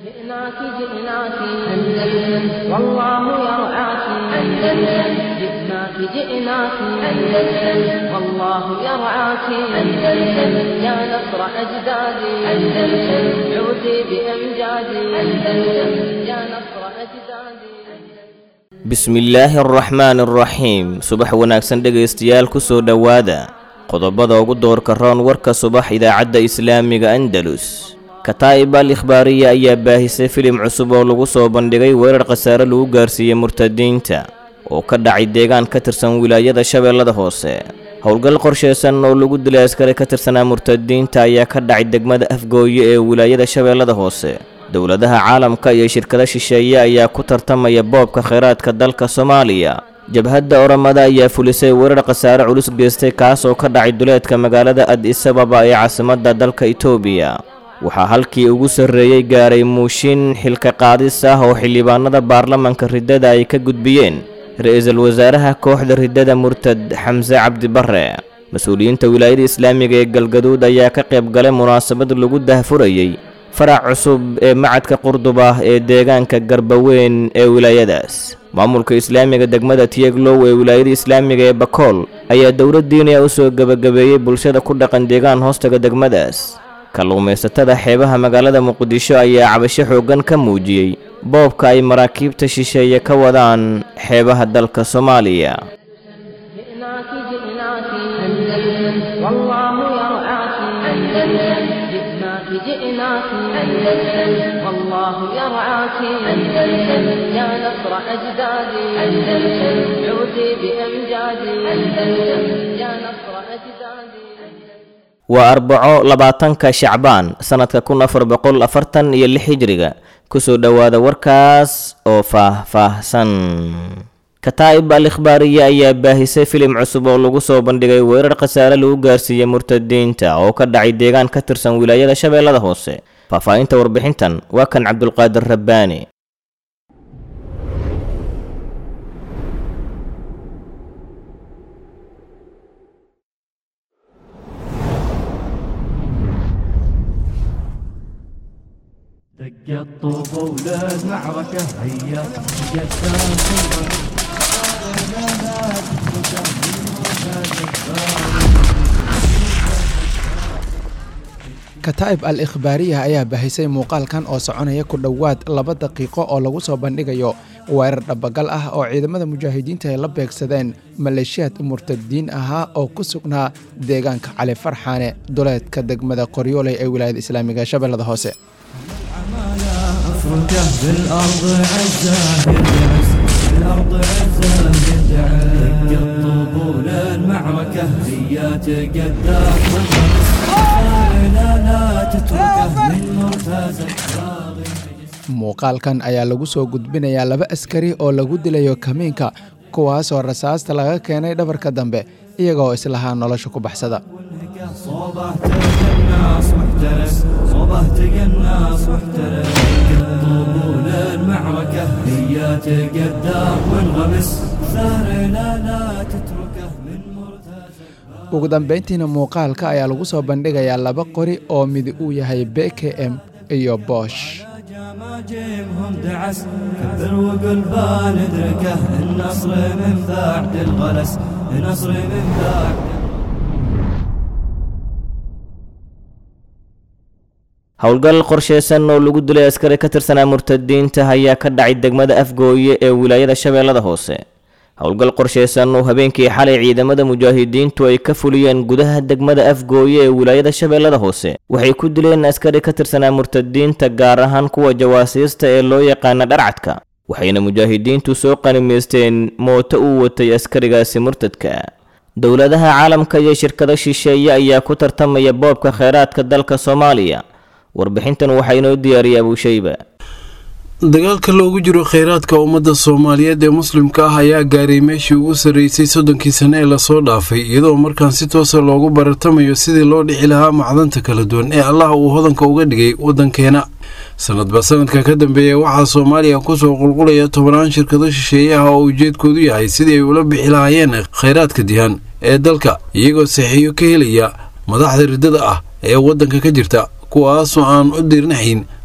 جئناك جئناك أندلس والله يرعاك أندلس جئناك جئناك أندلس والله يرعاك أندلس يا نصر أجدادي أندلس عودي بأمجادي أندلس يا نصر أجدادي bismillaahi araxmaani araxiim subax wanaagsan dhegaystayaal ku soo dhowaada qodobada ugu doorka roon warka subax idaacadda islaamiga andalus kataa'ib al ikhbaariya ayaa baahisay filim cusub oo lagu soo bandhigay weerar khasaare lagu gaarsiiyey murtadiinta oo ka dhacay deegaan ka tirsan wilaayada shabeellada hoose howlgal qorshaysan oo lagu dilay askari ka tirsanaa murtadiinta ayaa ka dhacay degmada afgooye ee wilaayada shabeellada hoose dowladaha caalamka iyo shirkado shisheeye ayaa ku tartamaya boobka khayraadka dalka soomaaliya jabhadda oramada ayaa fulisay weerar khasaare culus geystay kaas oo ka dhacay duleedka magaalada adis ababa ee caasimadda dalka itoobiya waxaa halkii ugu sarreeyey gaaray muushin xilka qaadis ah oo xildhibaanada baarlamanka riddada ay ka gudbiyeen ra-iisul wasaaraha kooxda riddada murtad xamse cabdibarre mas-uuliyiinta wilaayada islaamiga ee galgaduud ayaa ka qayb galay munaasabad lagu dahfurayey farac cusub ee macadka qurdub ah ee deegaanka garbaweyn ee wilaayadaas maamulka islaamiga degmada tiyeglow ee wilaayada islaamiga ee bakool ayaa dowladdiiniya u soo gebagabeeyey bulshada ku dhaqan deegaan hoostaga degmadaas kalluumaysatada xeebaha magaalada muqdisho ayaa cabasho xooggan ka muujiyey boobka ay maraakiibta shisheeye ka wadaan xeebaha dalka soomaaliya جئناك جئناك أندلس والله يرعاك أندلس جئناك جئناك أندلس والله يرعاك أندلس يا نصر أجدادي أندلس عودي بأمجادي أندلس يا نصر أجدادي waa arbaco labaatanka shacbaan sannadka kun afar boqol afartan iyo lix hijriga kusoo dhowaada warkaas oo faah-faahsan kataa'ib al ikhbaariya ayaa baahisay filim cusub oo lagu soo bandhigay weerar khasaare lagu gaarsiiyey murtadiinta oo ka dhacay deegaan ka tirsan wilaayada shabeellada hoose faahfaahinta warbixintan waa kan cabdulqaadir rabbaani دق الطوب للمعركة هيا قدام kataa'ib al ikhbaariya ayaa bahisay muuqaalkan oo soconaya ku dhowaad laba daqiiqo oo lagu soo bandhigayo weerar dhabagal ah oo ciidamada mujaahidiinta ay la beegsadeen maleeshiyaad murtadiin ahaa oo ku sugnaa deegaanka cali farxaane duleedka degmada qoryooley ee wilaayada islaamiga shabeellada hoose أفركه بالأرض عزة يدعس بالأرض عزة يدعس دق الطوب للمعركة هيا تقدام لا لا تتركه من مرتزق muuqaalkan ayaa lagu soo gudbinayaa laba askari oo lagu dilayo kamiinka kuwaasoo rasaasta laga keenay dhabarka dambe iyagoo islahaa nolosha ku baxsada صوبه تقناص محترس صوبه تقناص محترس طول المعركة هيا تقدام وانغمس ثار لا لا تتركه من مرتزق ugu dambayntiina muuqaalka ayaa lagu soo bandhigayaa laba qori oo mid uu yahay b k m iyo boosh جماجمهم دعس كبر وقل ندركه النصر من بعد الغلس النصر من بعد howlgal qorshaysan oo lagu dilay askari ka tirsanaa murtadiinta ayaa ka dhacay degmada afgooye ee wilaayada shabeellada hoose howlgal qorshaysan oo habeenkii xalay ciidamada mujaahidiintu ay ka fuliyeen gudaha degmada afgooye ee wilaayada shabeellada hoose waxay ku dileen askari ka tirsanaa murtadiinta gaar ahaan kuwa jawaasiista ee loo yaqaana dharcadka waxayna mujaahidiintu soo qanimaysteen mooto uu watay askarigaasi murtadka dowladaha caalamka iyo shirkado shisheeye ayaa ku tartamaya boobka khayraadka dalka soomaaliya warbixintan waxaa inoo diyaariyay abuushayba dagaalka loogu jiro kheyraadka ummadda soomaaliyeed ee muslimka ah ayaa gaaray meeshii ugu sarreysay soddonkii sane ee lasoo dhaafay iyadoo markaan si toosa loogu baratamayo sidii loo dhixi lahaa macdanta kala duwan ee allah uu hodanka uga dhigay waddankeena sanadba sanadka ka dambeeya waxaa soomaaliya kusoo qulqulaya tobannaan shirkado shisheeye ah oo ujeedkoodu yahay sidii ay ula bixi lahaayeen kheyraadka dihan ee dalka iyagoo saxiiyo ka helaya madaxda riddada ah ee waddanka ka jirta kuwaasoo aan u dirnaxayn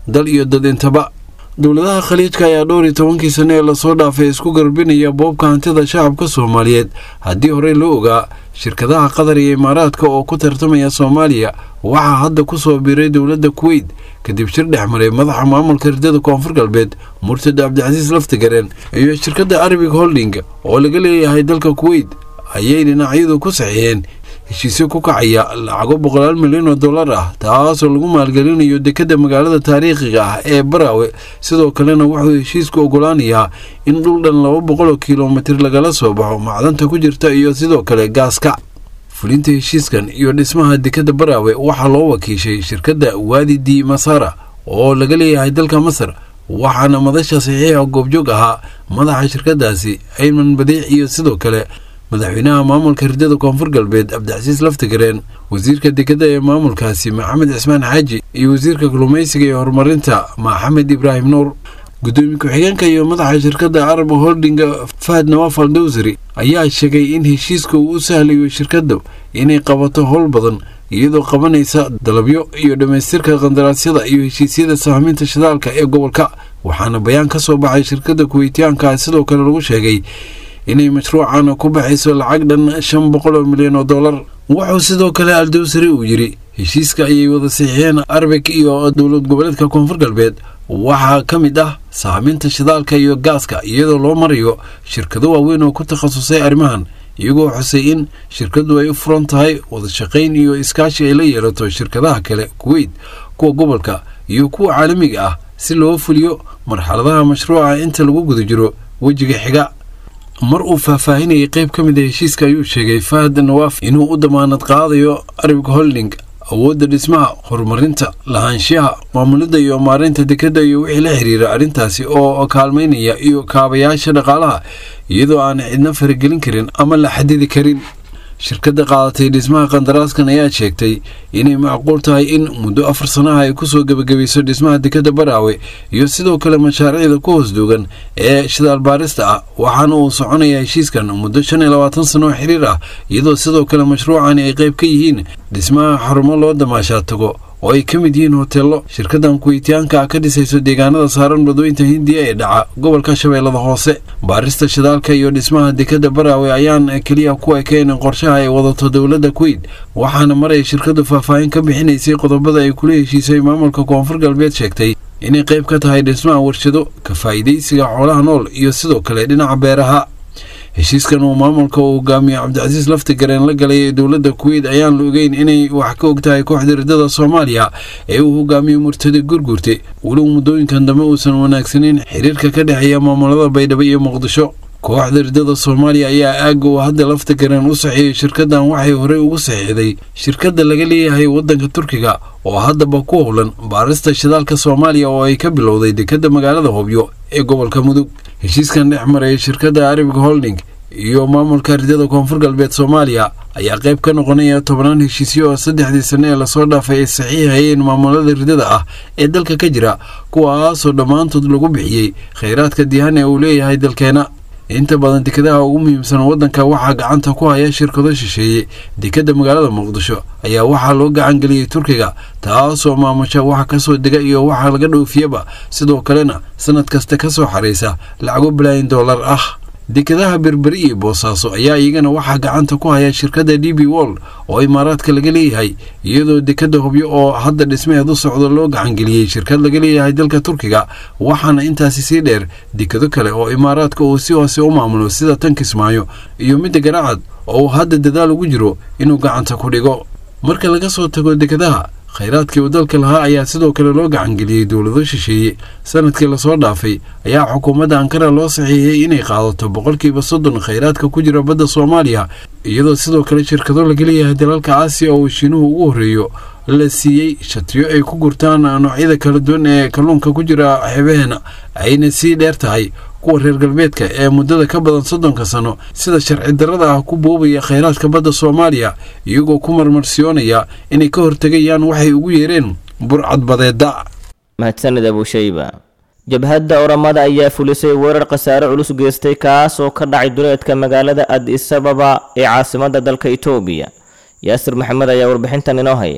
dal iyo dad intaba dowladaha khaliijka ayaa dhowr iyo tobankii sane ee lasoo dhaafay isku garbinaya boobka hantida shacabka soomaaliyeed haddii horey loo ogaa shirkadaha qatar iyo imaaraadka oo ku tartamaya soomaaliya waxaa hadda ku soo biiray dowladda kuweyt kadib shir dhex maray madaxa maamulka ridada koonfur galbeed murtad cabdicasiis laftigareen iyo shirkadda arabic holding oo laga leeyahay dalka kuweyt ayay dhinacyadu ku saxiixeen heshiisyo ku kacaya lacago boqolaal milyan oo dollar ah taasoo lagu maalgelinayo dekadda magaalada taariikhiga ah ee baraawe sidoo kalena wuxuu heshiisku ogolaanayaa in dhul dhan laba boqol oo kilomitir lagala soo baxo macdanta ku jirta iyo sidoo kale gaaska fulinta heshiiskan iyo dhismaha dekadda baraawe waxaa loo wakiishay shirkadda waadi di masara oo laga leeyahay dalka masar waxaana madasha saxiixa goobjoog ahaa madaxa shirkadaasi ayman badiic iyo sidoo kale madaxweynaha maamulka ridada koonfur galbeed cabdicasiis laftigareen wasiirka dekadda ee maamulkaasi maxamed cismaan xaaji iyo wasiirka kalluumaysiga iyo horumarinta maxamed ibraahim nuur gudoomiye ku-xigeenka iyo madaxa shirkadda arab holding fahad nawaaf al dowsari ayaa sheegay in heshiiska uu u sahlayo shirkaddu inay qabato howl badan iyadoo qabanaysa dalabyo iyo dhammaystirka qandaraasyada iyo heshiisyada sahminta shidaalka ee gobolka waxaana bayaan ka soo baxay shirkadda kuweytiyaanka sidoo kale lagu sheegay inay mashruucan ku baxayso lacag dhan shan boqol oo milyan oo dollar wuxuu sidoo kale aldowsari uu yidhi heshiiska ayay wada saxiixeen arbek iyo dowlad goboleedka koonfur galbeed waxaa ka mid ah saaminta shidaalka iyo gaaska iyadoo loo marayo shirkado waaweyn oo ku takhasusay arrimahan iyagoo xusay in shirkadu ay u furan tahay wadashaqayn iyo iskaashi ay la yeelato shirkadaha kale kuweyt kuwa gobolka iyo kuwa caalamiga ah si loo fuliyo marxaladaha mashruuca inta lagu guda jiro wejiga xiga mar uu faahfaahinayay qayb ka mid a heshiiska ayuu sheegay fahad nawaaf inuu u damaanad qaadayo arabic holding awoodda dhismaha horumarinta lahaanshiyaha maamulidda iyo maareynta dekadda iyo wixii la xiriira arrintaasi oo kaalmaynaya iyo kaabayaasha dhaqaalaha iyadoo aan cidna faragelin karin ama la xadidi karin shirkadda qaadatay dhismaha qandaraaskan ayaa sheegtay inay macquul tahay in muddo afar sanaha ay kusoo gebagabayso dhismaha dekadda baraawe iyo sidoo kale mashaariicda ku hoos duugan ee shidaal baarista ah waxaana uu soconayaa heshiiskan muddo shan iyo labaatan sano oo xiriir ah iyadoo sidoo kale mashruucani ay qayb ka yihiin dhismaha xarumo loo damaashaa tago oo ay ka mid yihiin hoteello shirkadan kuweytiyaanka ka dhisayso deegaanada saaran badooyinta hindiya ee dhaca gobolka shabeellada hoose baarista shidaalka iyo dhismaha dekadda baraawe ayaan keliya ku ekayn qorshaha ay wadato dowladda kuweyt waxaana maray shirkadu faahfaahin ka bixinaysay qodobada ay kula heshiisay maamulka koonfur galbeed sheegtay inay qayb ka tahay dhismaha warshado ka faa'iidaysiga xoolaha nool iyo sidoo kale dhinaca beeraha heshiiskan uu maamulka uu hogaamiyo cabdicasiis laftigareen la galay ee dowladda kuweyt ayaan la ogeyn inay wax ka og tahay kooxda ridada soomaaliya ee uu hogaamiyo murtada gurgurte walow muddooyinkan dambe uusan wanaagsaneyn xiriirka ka dhexeeya maamulada baydhabo iyo muqdisho kooxda ridada soomaaliya ayaa aagga uu hadda laftigareen u saxiiyey shirkadan waxay horey ugu saxiixday shirkadda laga leeyahay waddanka turkiga oo haddaba ku howlan baarista shidaalka soomaaliya oo ay ka bilowday dekadda magaalada hobyo ee gobolka mudug heshiiskan dhex maraya shirkadda arabic holding iyo maamulka ridada koonfur galbeed soomaaliya ayaa qayb ka noqonaya tobnaan heshiisyo oo saddexdii sane ee lasoo dhaafay ay saxiixayeen maamulada ridada ah ee dalka ka jira kuwaasoo dhammaantood lagu bixiyey khayraadka dihan ee uu leeyahay dalkeena inta badan dekadaha ugu muhiimsan waddanka waxaa gacanta ku haya shirkado shisheeye dekadda magaalada muqdisho ayaa waxaa loo gacan geliyey turkiga taasoo maamusha waxa kasoo dega iyo waxa laga dhoofiyaba sidoo kalena sanad kasta ka soo xaraysa lacago bilaayin dollar ah dekadaha berberi iyo boosaaso ayaa iyagana waxaa gacanta ku haya shirkadda d b wol oo imaaraadka laga leeyahay iyadoo dekadda hubyo oo hadda dhismaheed u socdo loo gacangeliyey shirkad laga leeyahay dalka turkiga waxaana intaasi sii dheer dekado kale oo imaaraadka uu si hoose u maamulo sida tan kismaayo iyo midda garaacad oo uu hadda dadaal ugu jiro inuu gacanta ku dhigo marka laga soo tago dekadaha khayraadkii uu dalka lahaa ayaa sidoo kale loo gacangeliyey dowlado shisheeye sanadkii lasoo dhaafay ayaa xukuumadda ankara loo saxiixiyey inay qaadato boqolkiiba soddon khayraadka ku jira badda soomaaliya iyadoo sidoo kale shirkado laga leeyahay dalalka aasiya oo shiinuhu ugu horreeyo la siiyey shatiyo ay ku gurtaan noocyada kala duwan ee kalluunka ku jira xebaheena ayna sii dheer tahay kuwa reer galbeedka ee muddada ka badan soddonka sano sida sharci darrada ah ku boobaya khayraadka badda soomaaliya iyagoo ku marmarsiyoonaya inay ka hortegayaan waxay ugu yeereen burcadbadeeda mahadsanid abushayba jabhadda oramada ayaa fulisay weerar khasaare culus geystay kaas oo ka dhacay duleedka magaalada adis ababa ee caasimadda dalka itoobiya yaasir maxamed ayaa warbixintan inoo haya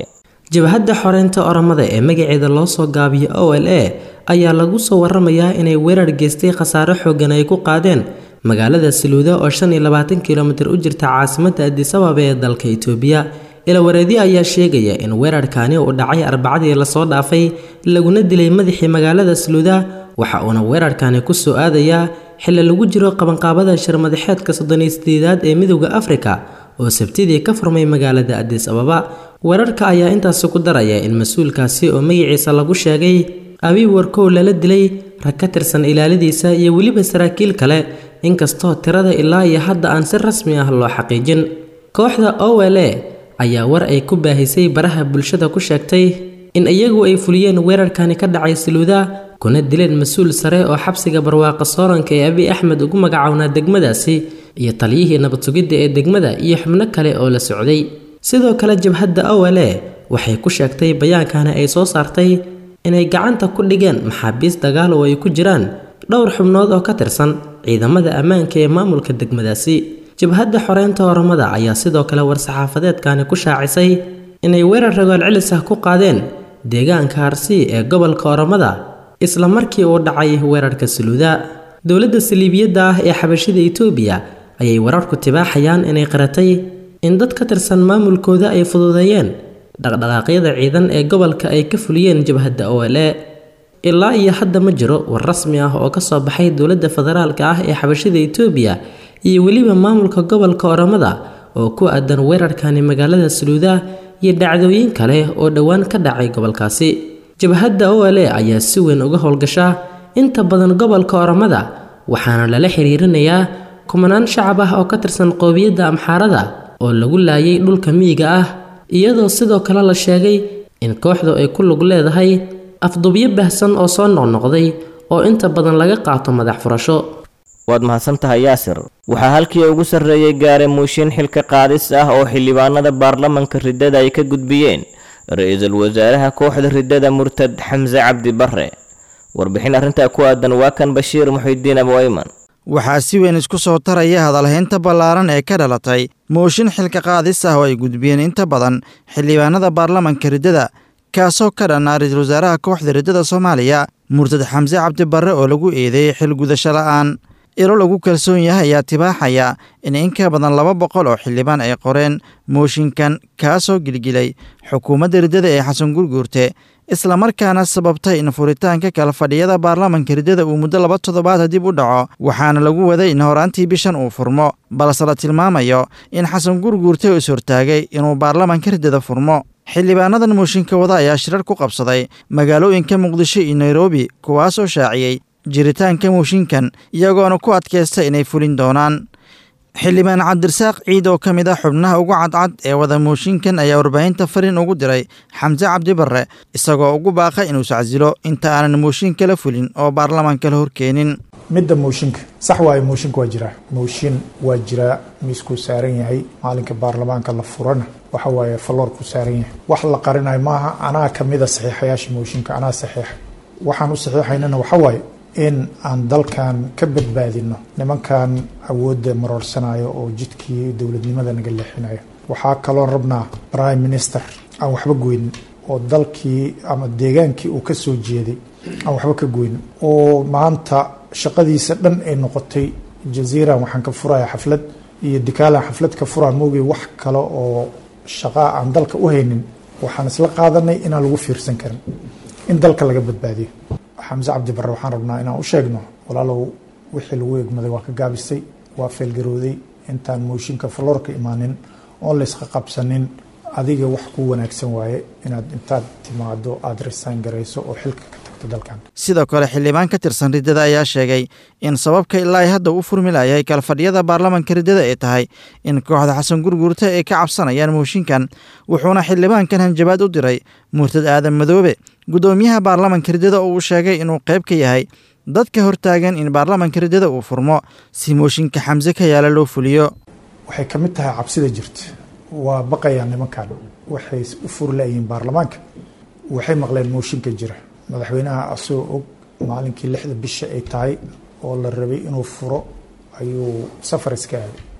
jabhadda xoreynta oromada ee magaceeda loo soo gaabiyo o l a ayaa lagu soo waramayaa inay weerar geystay khasaaro xoogan ay ku qaadeen magaalada saluuda oo shan iyo labaatan kilomitir u jirta caasimadda adisababa ee dalka itoobiya ilawareedyo ayaa sheegaya in weerarkaani uu dhacay arbacadii lasoo dhaafay laguna dilay madaxii magaalada saluuda waxa uuna weerarkaani ku soo aadayaa xilli lagu jiro qabanqaabada shirmadaxeedka soddoniyo sideedaad ee midowda afrika oo sabtidii ka furmay magaalada adis ababa weerarka ayaa intaasi ku daraya in mas-uulkaasi oo magaciisa lagu sheegay abiy warkow lala dilay rag ka tirsan ilaaladiisa iyo weliba saraakiil kale inkastoo tirada ilaa iyo hadda aan si rasmi ah loo xaqiijin kooxda o l a ayaa war ay ku baahisay baraha bulshada ku sheegtay in iyagu ay fuliyeen weerarkani ka dhacay saluuda kuna dileen mas-uul sare oo xabsiga barwaaqa sooranka ee abiy axmed ugu magacownaa degmadaasi iyo taliyihii nabad sugidda ee degmada iyo xubno kale oo la socday sidoo kale jabhadda o l a waxay ku sheegtay bayaankani ay soo saartay inay gacanta ku dhigeen maxaabiis dagaal oo ay ku jiraan dhowr xubnood oo ka tirsan ciidamada ammaanka ee maamulka degmadaasi jabhadda xoreynta oromada ayaa sidoo kale war-saxaafadeedkani ku shaacisay inay weerar ragool celis ah ku qaadeen deegaanka harsi ee gobolka oromada isla markii uu dhacay weerarka saluuda dowladda saliibiyadda ah ee xabashida itoobiya ayay wararku tibaaxayaan inay qaratay in dad ka tirsan maamulkooda ay fududeeyeen dhaqdhaqaaqyada ciidan ee gobolka ay ka fuliyeen jabhadda o l a ilaa iyo hadda ma jiro war rasmi ah oo ka soo baxay dowladda federaalka ah ee xabashida itoobiya iyo weliba maamulka gobolka oromada oo ku aadan weerarkani magaalada saluuda iyo dhacdooyin kale oo dhowaan ka dhacay gobolkaasi jabhadda o l a ayaa si weyn uga howlgasha inta badan gobolka oromada waxaana lala xiriirinayaa kumanaan shacab ah oo ka tirsan qoobiyadda amxaarada oo lagu laayay dhulka miyiga ah iyadoo sidoo kale la sheegay in kooxdu ay ku lug leedahay afdubyo baahsan oo soo noqnoqday oo inta badan laga qaato madax furasho waad mahadsantahay yaasir waxaa halkii ugu sarreeyey gaare muushin xilka qaadis ah oo xildhibaanada baarlamanka riddada ay ka gudbiyeen ra-iisul wasaaraha kooxda riddada murtad xamse cabdi barre warbixin arrintaa ku aadan waa kan bashiir muxidiin abwayman waxaa si weyn isku soo taraya hadalhaynta ballaaran ee ka dhalatay mooshin xilka qaadis ah oo ay gudbiyeen inta badan xildhibaanada baarlamanka riddada kaasoo ka dhanaa ra-iisul wasaaraha kooxda riddada soomaaliya murtad xamse cabdi barre oo lagu eedeeyey xil gudasho la'aan ilo lagu kalsoon yahay ayaa tibaaxaya in in ka badan laba boqol oo xildhibaan ay qoreen mooshinkan kaasoo gilgilay xukuumadda riddada ee xasan gurguurte islamarkaana sababtay in furitaanka kala fadhiyada baarlamanka riddada uu muddo laba toddobaada dib u dhaco waxaana lagu waday in horaantii bishan uu furmo balse la tilmaamayo in xasan gurguurte is hortaagay inuu baarlamanka riddada furmo xildhibaanadan mooshinka wada ayaa shirar ku qabsaday magaalooyinka muqdisho iyo nairobi kuwaasoo shaaciyey jiritaanka mooshinkan iyagoona ku adkaysta inay fulin doonaan xildhibaan cabdirasaaq ciid oo ka mid ah xubnaha ugu cadcad ee wada mooshinkan ayaa warbaahinta fariin ugu diray xamse cabdi barre isagoo ugu baaqay inuu sacasilo inta aanan mooshinka la fulin oo baarlamaanka la horkeenin midda mooshinka sax waayo mooshinka waa jiraa mooshin waa jiraa miiskuu saaran yahay maalinka baarlamaanka la furana waxa waaye falloorkuu saaran yahay wax la qarinayo maaha anaa kamida saxiixayaasha mooshinka anaa saxiixa waxaan u saxiixaynana waxa waaye in aan dalkan ka badbaadino nimankan awoodda maroorsanayo oo jidkii dowladnimada naga leexinayo waxaa kaloon rabnaa prime minister aan waxba goynin oo dalkii ama deegaankii uu ka soo jeeday aan waxba ka goynin oo maanta shaqadiisa dhan ay noqotay jaziiran waxaan ka furaya xaflad iyo dikaalan xaflad ka furaa moogay wax kale oo shaqaa aan dalka u haynin waxaan isla qaadanay inaan lagu fiirsan karin in dalka laga badbaadiyo xamse cabdi barre waxaan rabnaa inaan u sheegno walaalow wixii lagu egmaday waa ka gaabisay waa feelgarooday intaan mooshinka falloorka imaanin oon la isqa qabsanin adiga wax ku wanaagsan waaye inaad intaad timaado aada resign garayso oo xilka ka tagto dalkan sidoo kale xildhibaan ka tirsan riddada ayaa sheegay in sababka ilaa ay hadda u furmi layahay kalfadhiyada baarlamanka riddada ay tahay in kooxda xasan gurguurta ay ka cabsanayaan mooshinkan wuxuuna xildhibaankan hanjabaad u diray murtad aadan madoobe guddoomiyaha baarlamanka riddada oo uu sheegay inuu qayb ka yahay dadka hortaagan in baarlamanka riddada uu furmo si mooshinka xamse ka yaala loo fuliyo waxay ka mid tahay cabsida jirta waa baqayaan nimankan waxay u furi layihiin baarlamaanka waxay maqleen mooshinka jira madaxweynaha asagoo og maalinkii lixda bisha ay tahay oo la rabay inuu furo ayuu safar iska aaday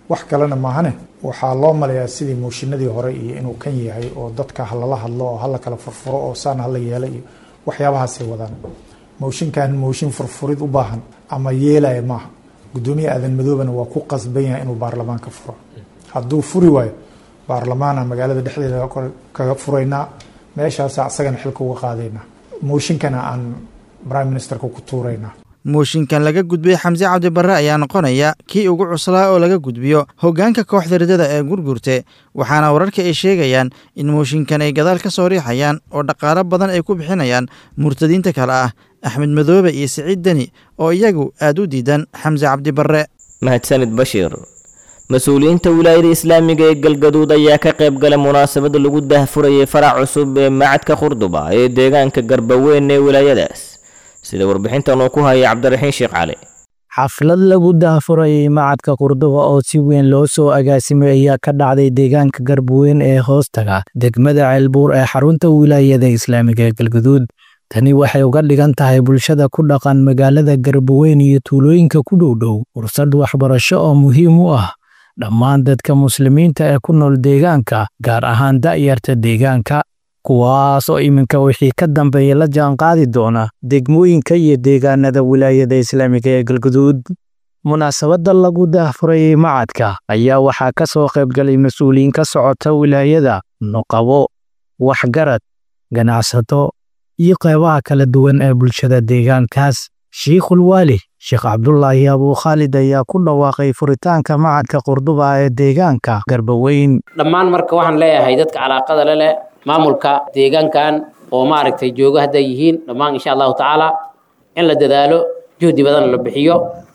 wax kalena maahane waxaa loo maleeyaa sidii mooshinadii hore iyo inuu kan yahay oo dadka halala hadlo oo hala kala furfuro oo saan hala yeela iyo waxyaabahaasay wadaan mooshinkan mooshin furfurid u baahan ama yeelaya maaha gudoomiye aadan madoobana waa ku qasban yahay inuu baarlamaanka furo hadduu furi waayo baarlamaana magaalada dhexdeeda kaga furaynaa meeshaasa asagana xilka uga qaadaynaa mooshinkana aan prime ministerka ku tuuraynaa mooshinkan laga gudbiyey xamse cabdibarre ayaa noqonaya kii ugu cuslaa oo laga gudbiyo hoggaanka kooxda riddada ee gurgurte waxaana wararka ay sheegayaan in mooshinkan ay gadaal ka soo riixayaan oo dhaqaalo badan ay ku bixinayaan murtadiinta kale ah axmed madoobe iyo siciid deni oo iyagu aad u diidan xamse cabdibarre mahadsanid bashiir mas-uuliyiinta wilaayada islaamiga ee galgaduud ayaa ka qayb galay munaasabada lagu daahfurayay farac cusub ee macadka qurduba ee deegaanka garbaweyn ee wilaayadaas sida warbixintan uu ku hayay cabdiraxiin sheekh cali xaflad lagu daahfurayay macadka qurduba oo si weyn loo soo agaasimay ayaa ka dhacday deegaanka garbaweyn ee hoostaga degmada ceelbuur ee xarunta wilaayada islaamiga ee galgaduud tani waxay uga dhigan tahay bulshada ku dhaqan magaalada garbaweyn iyo tuulooyinka ku dhowdhow fursad waxbarasho oo muhiim u ah dhammaan dadka muslimiinta ee ku nool deegaanka gaar ahaan da'yarta deegaanka kuwaas oo iminka wixii ka dambeeya la jaanqaadi doona degmooyinka iyo deegaanada wilaayada islaamiga ee galguduud munaasabadda lagu daahfurayay macadka ayaa waxaa ka soo qaybgalay mas-uuliyiin ka socota wilaayada nuqabo waxgarad ganacsato iyo qeybaha kala duwan ee bulshada deegaankaas shiikhul waali sheekh cabdulaahi abuu khaalid ayaa ku dhawaaqay furitaanka macadka qurduba ee deegaanka garbaweyn dhammaan marka waxaan leeyahay dadka calaaqada le leh maamulka deegaankan oo maaragtay joogo hadday yihiin dhammaan insha allahu tacaala in la dadaalo juhdi badan la bixiyo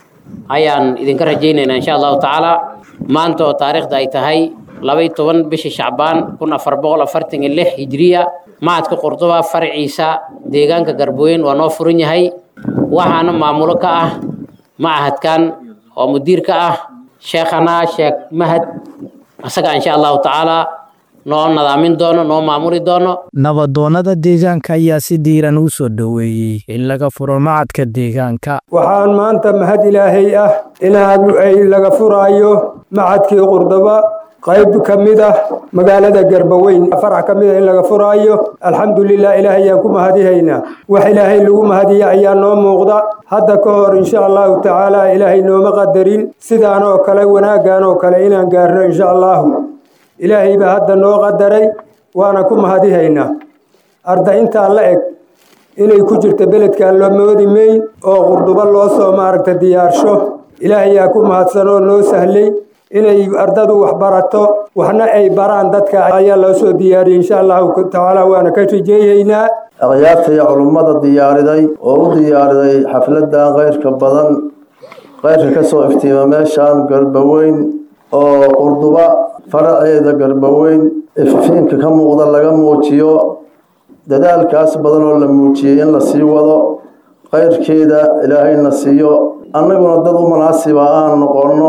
ayaan idinka rajaynaynaa insha allahu tacaala maanta oo taariikhda ay tahay labay toban bisha shacbaan kun afar boqol afartan iyo lix hijriya macadka qurduba faraciisa deegaanka garbaweyn waa noo furan yahay waxaana maamulo ka ah macahadkan oo mudiir ka ah sheekhana sheekh mahad isaga insha allahu tacaala noo nadaamin doono noo maamuli doono nabadoonnada deegaanka ayaa si diiran u soo dhoweeyey in laga furo macadka deegaanka waxaan maanta mahad ilaahay ah inaan ay laga furaayo macadkii qurdaba qayb ka mid ah magaalada garbaweyn farax ka mid ah in laga furaayo alxamdulilah ilaahay ayaan ku mahadihaynaa wax ilaahay lagu mahadiya ayaa noo muuqda hadda ka hor insha allahu tacaala ilaahay nooma qadarin sidaan oo kale wanaaggan oo kale inaan gaarno insha allahu ilaahay baa hadda noo qadaray waana ku mahadihaynaa arda intaa la eg inay ku jirto beledkan loo moodi mayn oo qurdubo loo soo maaragta diyaarsho ilaahayaa ku mahadsan oo noo sahlay inay ardadu wax barato waxna ay baraan dadka ayaa loo soo diyaariyey insha allahu tacaala waana ka rijeeyaynaa akhyaarta iyo culummada diyaariday oo u diyaariday xafladan keyrka badan keyrka ka soo iftiima meeshaan garbaweyn oo qurduba faraceeda garbaweyn ififiinka ka muuqda laga muujiyo dadaalkaas badan oo la muujiyey in la sii wado keyrkeeda ilaahayna siiyo annaguna dad u munaasiba aan noqonno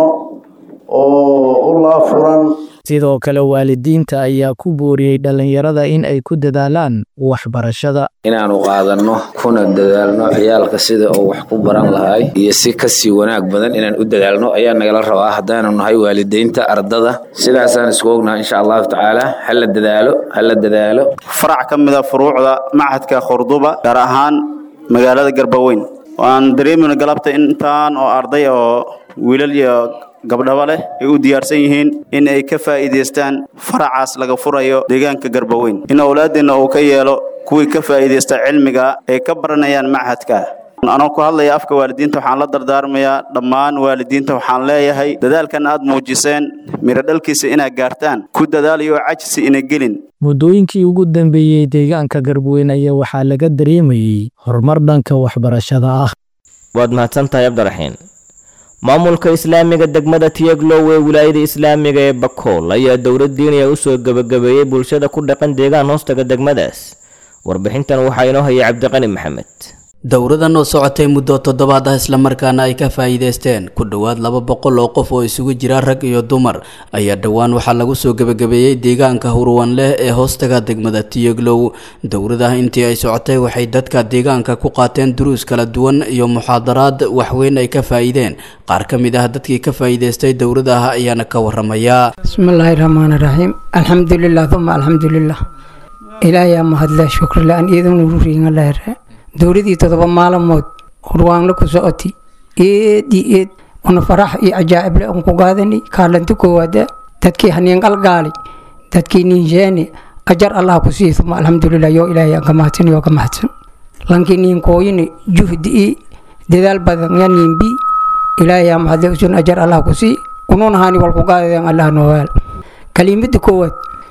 oo u laafuran sidoo kale waalidiinta ayaa ku booriyey dhallinyarada in ay ku dadaalaan waxbarashada inaanu qaadanno kuna dadaalno ciyaalka sida uu wax ku baran lahay iyo si kasii wanaag badan inaan u dadaalno ayaa nagala rabaa haddaanu nahay waalidiinta ardada sidaasaan isku ognahay insha allahu tacaala hala dadaalo hala dadaalo farac ka mida furuucda machadka khurduba gaar ahaan magaalada garbaweyn waan dareemina galabta intaan oo arday oo wiilal iyo gabdhaba leh ay u diyaarsan yihiin in ay ka faa'iidaystaan faracaas laga furayo deegaanka garbaweyn in awlaadeenna uu ka yeelo kuwii ka faa'iidaysta cilmiga ay ka baranayaan machadka anoo ku hadlaya afka waalidiinta waxaan la dardaarmayaa dhammaan waalidiinta waxaan leeyahay dadaalkan aad muujiseen miro dhalkiisa inaad gaartaan ku dadaalayo cajsi ina gelin muddooyinkii ugu dambeeyey deegaanka garbaweyn ayaa waxaa laga dareemayey horumar dhanka waxbarashada ah waad mahadsantahay cabdiraxiin maamulka islaamiga degmada tiyeglow ee wilaayada islaamiga ee bakool ayaa dowlad diiniya u soo gebagabeeyey bulshada ku dhaqan deegaan hoostaga degmadaas warbixintan waxaa inoo hayay cabdiqani maxamed dowradan oo socotay muddo toddobaad ah islamarkaana ay ka faa'iidaysteen ku dhowaad laba boqol oo qof oo isugu jira rag iyo dumar ayaa dhowaan waxaa lagu soo gebagabeeyey deegaanka hurwan leh ee hoostaga degmada tiyeglow dowradaha intii ay socotay waxay dadka deegaanka ku qaateen duruus kala duwan iyo muxaadaraad waxweyn ay ka faa'iideen qaar ka mid ah dadkii ka faa'iidaystay dowradaha ayaana ka waramaya bismillaahi raxmaani raxiim alxamdulilah uma alxamdulilah ilaayaa mahadle shukrilaan iidanururiingalahre dowladii toddoba maalmood hurwaanla ku socoti eed iyo eed una farax iyo cajaa'ible un ku gaadani kaalanti koowaada dadkii haniin qalgaali dadkii niinsheeni ajar allah ku sii uma alxamdulilah yoo ilaahay aan ka mahadsan yoo ka mahadsan lankii niin kooyini juhdi i dadaal badan ya niin bi ilaahay aa mahadle usun ajar allah ku sii ununa hani wal ku gaadadeen allah noowaal kalimada koowaad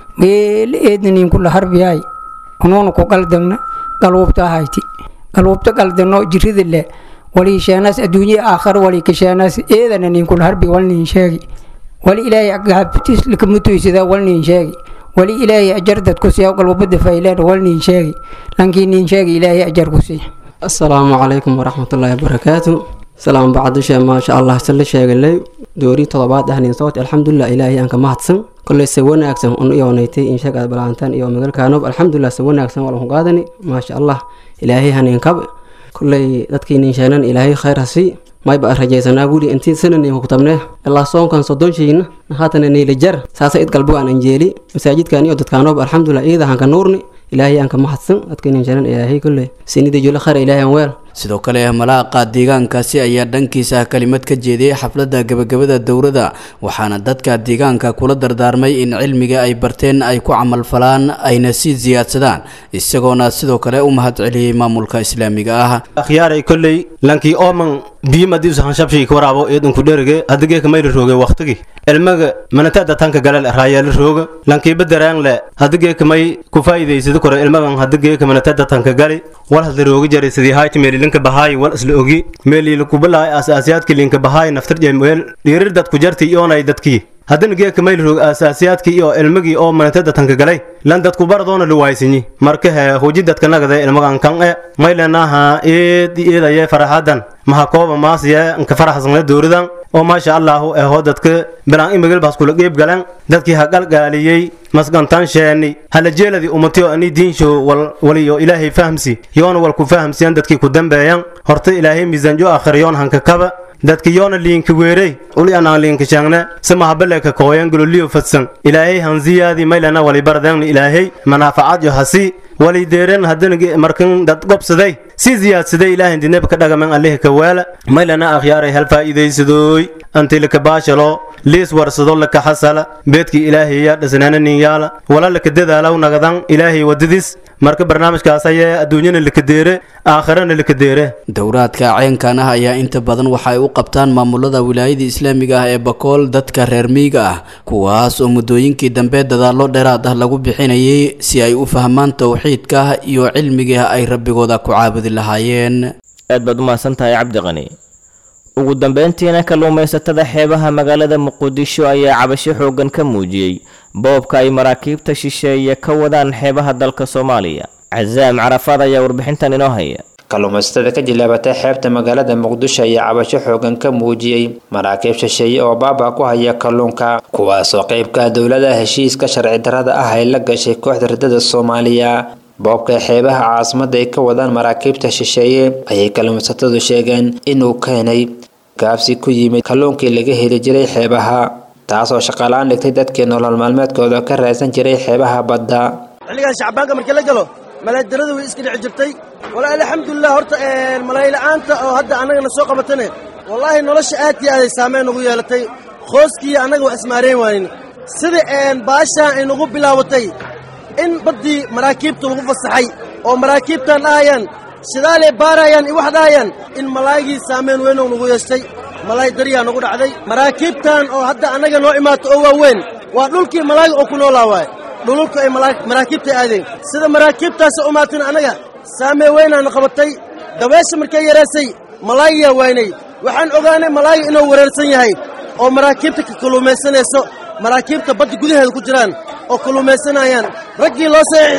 meele eedna niin kula harbiyaay ununa ku qaldagna qaluubta ahayti qaluubta qaldano jirida le walii sheenaas adduunye aakhar walii kasheenaas eedana niin kula harbi wal niin sheegi wali ilaahay gaabtis lakamutuysada wal niin sheegi wali ilaahay ajar dad ku siiya qalbada fayleen wal niin sheegi lankii niin sheegi ilaahay ajar ku siiya asalaamu calaykum waraxmatullaahi wabarakaatu salaam bacdishe maasha allah sala sheegalay doori todobaad ahnin sawt alxamdulilah ilaahay aan ka mahadsan kolley se wanaagsan un iyoonaytay insheegaad balaantaan iyo magalkaanob alxamdulilah se wanaagsan waa laku qaadani maasha allah ilaahay hanin kab kolley dadkii ninsheenan ilaahay khayr hasi mayba aan rajaysanaa guri intii sananiinku kutabnee ilaa soonkan soddonshiina haatana niilijar saasa id galbo aan anjeeli masaajidkan iyo dadkaanob alxamdulilah iida hanka nuurni ilaahay aan ka mahadsan dadkii ninsheenan ilaahay kolley sinida jula khayr ilaahay aan weel sidoo kale malaaqa deegaankaasi ayaa dhankiisa kelimad ka jeediyey xafladda gebagabada dowrada waxaana dadka deegaanka kula dardaarmay in cilmiga ay barteen ay ku camalfalaan ayna sii siyaadsadaan isagoona sidoo kale u mahad celiyey maamulka islaamiga ah akhyaaray kolley lankii ooman biyimadiisu hanshabshii ka waraabo eedunku dherige hadigeeka mayla rooge waktigi ilmaga manatada tanka galal raayaala rooga lankiiba daraangle hadigeeka may ku faa'iidaysada kore ilmagan hadigeeka manatada tanka gali wal hadla rooga jaray sidii hayti meeli linka bahaay wal isla ogi meeli lakubalaay asaasiyaadka linka bahaay naftar jemweel dhiirir dadku jarti iyoonay dadkii haddana geeka mayl roog aasaasiyaadkii iyo ilmagii oo manatada tanka galay lan dadku baradoona luwaysinyi marka he huji dadka nagade ilmagan kan e maylenaha eed eedaye faraxadan maha kooba maasiye nka faraxsanle dowradan oo maasha allahu eho dadka bilaan imagilbaas kula qeyb galan dadkii ha qalgaaliyey masgantan sheeni hala jeeladi umatiyo ani diinsho waliyo ilaahay fahamsi yoona wal ku fahamsiyan dadkii ku dambeeyan horta ilaahay miisaanjo aakhir yoon hanka kaba dadka yoona liinka weerey uli anaan liinka sheegne samahabaleka kooyan gololiyo fadsan ilaahay hanziyaadi maylana wali bardeenna ilaahay manaafacaad yo hasi wali deeren haddana markan dad gobsaday si ziyaadsaday ilaahay dineb ka dhagaman allehi ka waala maylana akhyaaray hal faa'iidaysadooy anti laka baashalo liis warsado laka xasala beedkii ilaahay yaa dhisnaana nin yaala wala laka dadaalaw nagadan ilaahay wadadis marka barnaamijkaas ayee adduunyana laka deere aakhirana laka deere dowraadka ceenkan ah ayaa inta badan waxa ay u qabtaan maamulada wilaayada islaamiga ah ee bakool dadka reer miyiga ah kuwaas oo muddooyinkii dambe dadaallo dheeraad ah lagu bixinayay si ay u fahmaan towxiidka iyo cilmiga ay rabbigooda ku caabudi lahaayeen aad baad u mahadsan tahay cabdiqani ugu dambeyntiina kalluumaysatada xeebaha magaalada muqdisho ayaa cabasho xooggan ka muujiyey boobka ay maraakiibta shisheeye ka wadaan xeebaha dalka soomaaliya casaam carafaad ayaa warbixintan inoo haya kalluumaysatada ka jilaabatay xeebta magaalada muqdisho ayaa cabasho xoogan ka muujiyey maraakiib shisheeye oo baaba ku haya kalluunka kuwaasoo qeybka dowladaha heshiiska sharci darrada ah ay la gashay kooxda ridada soomaaliya boobka xeebaha caasimada ay ka wadaan maraakiibta shisheeye ayay kalluumaysatadu sheegeen inuu keenay gaabsi ku yimid kalluunkii laga heli jiray xeebaha taasoo shaqalaan dhigtay dadkii nolol maalmeedkooda ka raadsan jiray xeebaha badda xilligan shacbaanka markii la galo malaadarada way iska dhici jirtay walaahi alxamdulilah horta malayla'aanta oo hadda annagana soo qabatane wallaahi nolosha aad iyo aaday saameyn ugu yeelatay qooskiiyo annaga waa ismaareen waanin sida baashaan ay nagu bilaabatay in baddii maraakiibta lagu fasaxay oo maraakiibtan dhahayaan sidaalay baarayaan iyo wax dhahayaan in malaa'igii saameyn weynou nagu yeeshtay malaay dariyaa nagu dhacday maraakiibtan oo hadda annaga noo imaato oo waaweyn waa dhulkii malaayiga oo ku noolaa waaye dhululka ay maraakiibta aadeen sida maraakiibtaasi umaatin annaga saamee weynaana qabatay dabeesha markay yaraysay malaayiyaa waynay waxaan ogaanay malaayiga inuu wareersan yahay oo maraakiibta ka kalluumaysanayso maraakiibta badda gudaheeda ku jiraan oo kalluumaysanayaan raggii loo saxiixiyey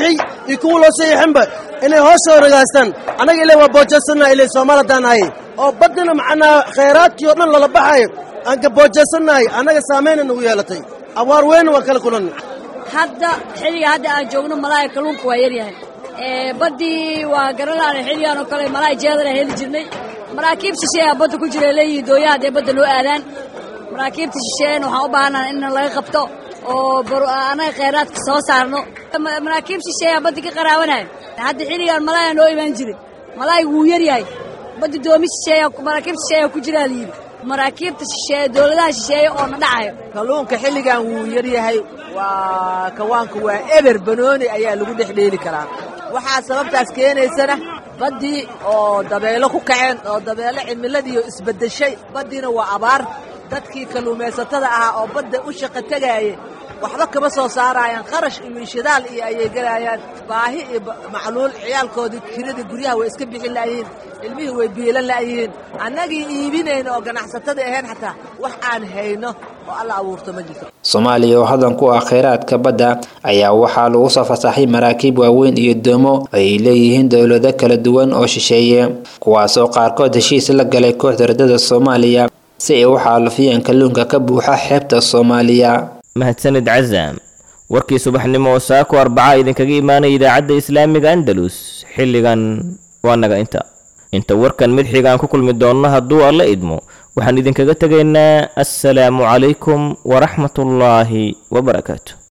iyo kuwa loo saxiixinba inay hoos soo ragaastaan annaga ilaa waa boojaysannaha ilay soomaal haddaan nahay oo baddina macnaa khayraadkii oo dhan lala baxayo aan ka boojaysannahay annaga saamayna nagu yeelatay abaar weyna waan kala kulanay hadda xilliga hadda aan joogno malaaya kalluunka waa yaryahay baddii waa garanlaana xilligaan oo kale malaay jeedana heli jirnay maraakiib shisheeyaa badda ku jira leeyihiin dooyaha hadday badda noo aadaan maraakiibta shisheeyana waxaan u baahanaa in laga qabto oo annaga khayraadka soo saarno maraakiib shisheeyaa badda ka qaraabanaya hadda xilligaan malaaya noo imaan jiray malaayga wuu yaryahay badda doomi shisheeya maraakiib shisheeyaa ku jiraa layidhi maraakiibta shisheeye dowladaha shisheeye oo na dhacayo kalluunka xilligan wuu yaryahay waa kawaanka waa eber banooni ayaa lagu dhex dheeli karaa waxaa sababtaas keenaysana baddii oo dabeelo ku kaceen oo dabeelo cimiladiiyo isbeddeshay baddiina waa abaar dadkii kalluumaysatada ahaa oo badda u shaqo tegaayay waxba kama soo saaraayaan kharash iyo shidaal iyo ayay gelayaan baahi iyo macluul ciyaalkoodii kiradii guryaha way iska bixin la'yihiin ilmihii way biilan la'yihiin annagii iibinayna oo ganacsatada ahayn xataa wax aan hayno oo alla abuurto ma jirto soomaaliya oo hodan ku ah khayraadka badda ayaa waxaa lagu soo fasaxay maraakiib waaweyn iyo doomo ay leeyihiin dowlado kala duwan oo shisheeye kuwaasoo qaarkood heshiis la galay kooxda ridada soomaaliya si ay u xaalufiyeen kalluunka ka buuxa xeebta soomaaliya mahadsanid casaam warkii subaxnimo oo saako arbaca idinkaga imaanaya idaacadda islaamiga andalus xilligan waa naga inta inta warkan mid xigaan ku kulmi doonno hadduu alla idmo waxaan idinkaga tegaynaa assalaamu calaykum waraxmatullaahi wabarakaatu